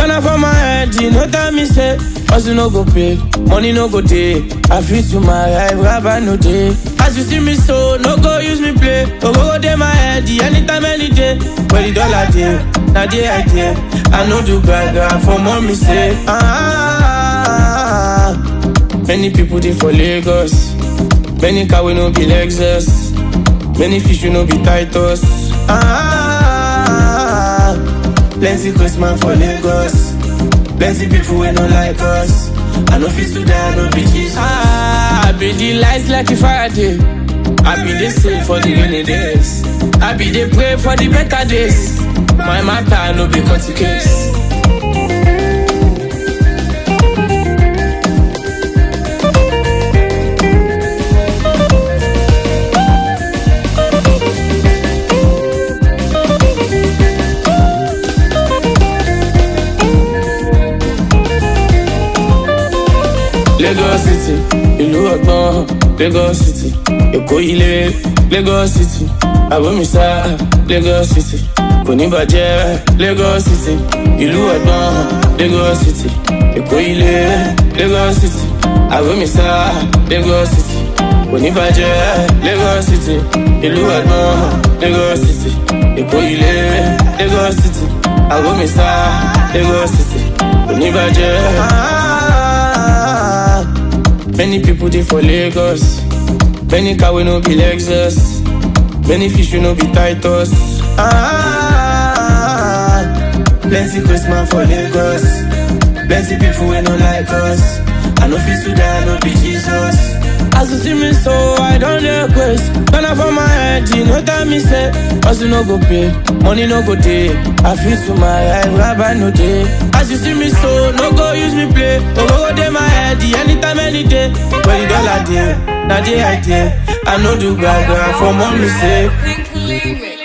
Ghana for my head, you know tell me say Hustle no go pay, money no go day I feel to my life, rabbi no day As you see me so, no go use me play Go go go day my head, anytime, any day Where the dollar day, now the idea I know do gaga for mommy say ah, Many people they for Lagos Many car we no be Lexus Many fish we no be Titus ah, Plenty Christmas for Lagos Plenty people we no like us I no fit to die, no be Jesus ah, I be the lights like a Friday I be the same for the rainy days I be the pray for the better days My matter no be cut case Lagos City, ìlú ọgbọ́n, Lagos City, Èkó ilé, Lagos City, Àbómísá, Lagos City, kò ní bàjẹ́, Lagos City, ìlú ọgbọ́n, Lagos City, Èkó ilé, Lagos City, Àbómísá, Lagos City, kò ní bàjẹ́, Lagos City, ìlú ọgbọ́n, Lagos City, Èkó ilé, Lagos City, Àbómísá, Lagos City, kò ní bàjẹ́. Many people they for Lagos. Many car we no be Lexus. Many fish we no be Titus. Ah, plenty Christmas for Lagos. Plenty people we no like us. I no fit to die, no be Jesus. As you see me so, I don't request. Ghana for my head, you know that me say Hustle no go pay, money no go day I feel to my life, rabbi no day As you see me so, no go use me play Go go go day my head, anytime, any day Where the dollar day, now the idea I know do gaga for mommy say Pink Limit.